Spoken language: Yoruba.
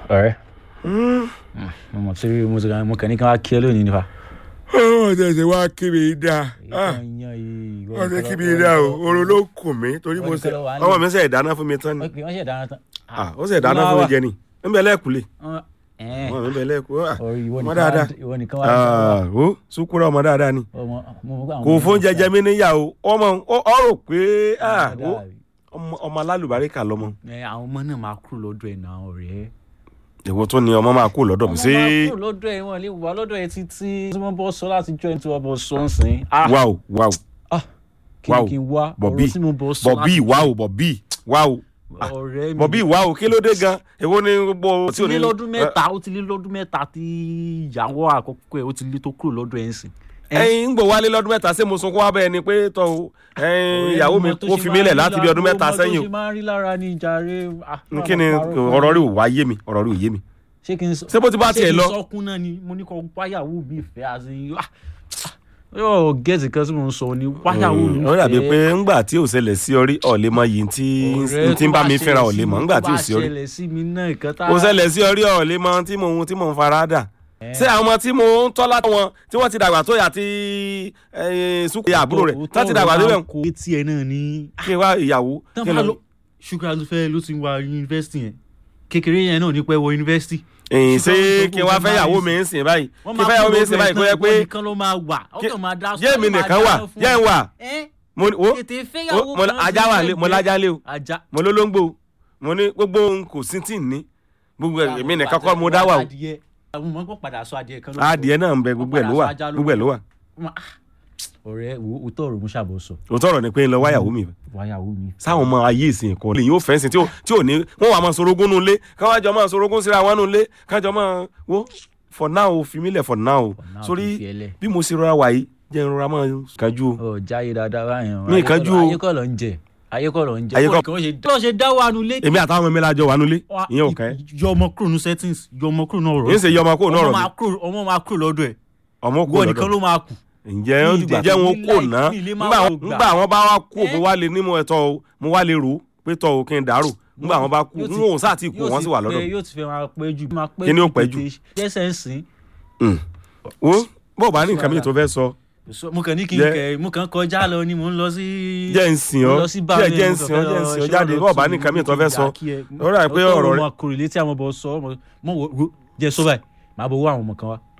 ọ̀rẹ́ mo mọ̀ tí mo ti mo kàn ní kí wọ́n á kí ẹ lónìí nípa. ọ̀hún tẹ̀sẹ̀ wá kí mi dáa wọ́n ti kí mi dáa o oorun ló kùn mí torí mo ṣe ọmọ mi ṣe ìdáná fún mi tán ni wọ́n ṣe dáná tán. Ah, ó ṣe ìdáná fún mi jẹ ni ń bẹ lẹ́ẹ̀kúlé ọmọ mi bẹ lẹ́ẹ̀kú ọmọ dáadáa ìwọ nìkan wá Ah, ó sukura ọmọ dáadáa ni ọmọ mo mọ̀ pé àwọn kò ọmọ fún náà jẹjẹ mi níyàwó ọmọ ọ ọ rò pé ah, ó, dáadáa. ọmọ ọmọ alálùbáríkà lọmọ Ẹ, àwọn ọmọ náà máa kúrò lọ́dọ̀ ẹ̀ náà ọ̀rẹ́. èwo tó ni ọmọ máa kú lọ́dọ̀ mi ọmọ sí máa kúrò lọ́dọ̀ ẹ̀ wọn lè wà lọ́dọ̀ ẹ̀ títí tí wọ́n bọ́ sọ láti jọ ẹ̀ tí wọ́n bọ́ sọ ń sìn. Ah, wáò wáò ah, kí wow. ni kí n wá Bobby, ọ̀rọ̀ tí mo bọ́ sọ bọ̀bí wáò bọ̀bí wáò ọ̀rẹ́ mi bọ̀bí wáò kí ló dé gan èwo ni gbogbo ó ti lé lọ́dún mẹ́ta ó ti lé lọ́dún mẹ́ta tí ìyàwó àkọ́kọ́ ẹ̀ ó ti lé tó kúrò lọ́dọ̀ ẹ̀ ń sìn. ẹyin ń gbò wálé lọ́dún mẹ́ta ṣé mo sunkún wá bẹ́ẹ̀ ni pé tọ́ o ẹyin ìyàwó mi kó fi mí lẹ̀ láti bí ọdún mẹ́ta sẹ́yìn o. mo tó ṣe máa ń rí lára ní jàre. ah, o kí ni ọ̀rọ̀ rí ò wá yé mi ọ̀rọ̀ rí ò yé mi. ṣé kí n sọ ṣé bó ti bá tiẹ̀ lọ? ṣé kí n sọkún náà ni mo ní kọ́ wáyàwó mi fẹ́ àti yóò gẹ̀ẹ́sì kan tí mo ń sọ ni wáyàwó mi fẹ́. ó dàbí pé ńgbà tí ò ṣẹlẹ̀ sí orí ọ̀lẹ́ mọ yìí tí Ọ̀rẹ́ tí ń tó bá mi ṣẹlẹ̀ fẹ́ra sí ọ̀lẹ́ mọ̀ mi, ńgbà tó tí ò bá sí orí ṣẹlẹ̀ sí mi náà nǹkan tá ó ṣẹlẹ̀ sí orí ọ̀lẹ́ mọ tí mò ń tí mò ń fara dà ṣé àwọn ọmọ tí mo ń tọ́ láti wọn tí wọ́n ti dàgbà tó yà tí sùkú àbúrò rẹ̀ tó ti dàgbà tó bẹ̀ kó etí ẹ náà ní. kí n wá ìyàwó tán kí n bá lọ lọ ṣùgbọ́n ló fẹ́ ló ti wá yunifásitì yẹn kékeré yẹn náà ní pẹ́ wọ yunifásitì. ẹ̀yìn ṣé ṣùgbọ́n kí n wá gbogbo fẹ́ yàwó máa mi ń sìn báyìí wọ́n kí n fẹ́ yàwó mi ń sìn báyìí kó yẹ pé nìkan ló máa wà ọkàn máa dá jẹ́ mi nìkan wà jẹ́ ń wà mo ní- wo tètè wo- fẹ́yàwó mo ní ajá wà lé mo lájá lé o ajá mo lólóńgbò mo ní gbogbo ohun kò sí tí ì ní gbogbo ẹ̀- èmi nìkan kọ́ mo dá wà o adìyẹ àwọn ọmọ kò padà sọ adìyẹ kan ló adìẹ náà ń bẹ gbogbo ẹ̀ ló wà gbogbo ẹ̀ ló wà ọ̀rẹ́ wo òótọ́ ọ̀rọ̀ mo ṣàbọ̀ sọ òótọ́ ọ̀rọ̀ ni pé ń lọ wáyàwó mi wáyàwó mi. sáwọn ọmọ ayé ìsìn kan lè yóò fẹ́ǹsì tí ò tí ò ní wọ́n wà máa sorogún nu ilé káwọn àjọ máa sorogún síra wọn nu ilé kájọ máa wo for now fi mí lẹ̀ for now now, sórí fi ẹlẹ̀. bí mo ṣe rọra wà yìí jẹ́ n rọra máa kájú o ọ jáyé dáadáa báyìí Mi ìkánjú o. ayé kọ́ ló ń jẹ ayé kọ́ ló ń jẹ Ayé kọ́- kọ́ ló ṣe dá wà nulẹ̀. èmi àtàwọn ọmọ mi lájọ wà nulẹ̀ ìyẹn ò kẹ́ yọ ọmọ kúrò ní settings yọ ọmọ kúrò náà rọ yín ṣe yọ ọmọ kó náà ọmọ rọ̀ máa kúrò ọmọ máa kúrò lọ́dọ̀ ẹ̀ ọmọ kó wọ́n nìkan lọ́dọ̀ ló máa kù. ǹjẹ́ ó ní dìgbà ìdẹ̀ jẹ́ wọn ní kò láì- ná ní ilé máa ńgbà wò wọn- gbà. ńgbà wọn bá wá kú Eh? mo wá lè nímú ẹ̀tọ́ o mo wá lè rò ó pé tọ́ o kí n dàrú ńgbà wọn bá kú Yóò ti- n ò sáà tí kú yóò wọn ti sì wà pẹ́- lọ́dọ̀ yóò ti fẹ́ máa pẹ́ jù máa pẹ́ Kí ni ó pẹ́ jù? jẹ́sẹ̀ ń sìn. Mm. wo bó o bá ní nǹkan mi tó fẹ́ sọ So, mo kàn ní kí n Jẹ́- kẹ mo kàn kọjá lọ ni mo ń lọ sí. jẹ́ ń sìn mo ọ́ lọ sí jẹ́ báyìí, jẹ́ ń mo sìn kàn ọ́ fẹ́ jẹ́ ń lọ sìn ọ́ ṣe jáde ọ̀dọ̀ bó o bá tí ní nǹkan mi mo tó ti fẹ́ jà sọ kí ẹ. ó rà pé Ọ̀tọ̀ ọ̀rọ̀ ló rẹ máa kórè létí àwọn bọ̀ sọ mo mo wò jẹ́ sọ báyìí màá bọ̀ wọ àwọn ọmọ kan wá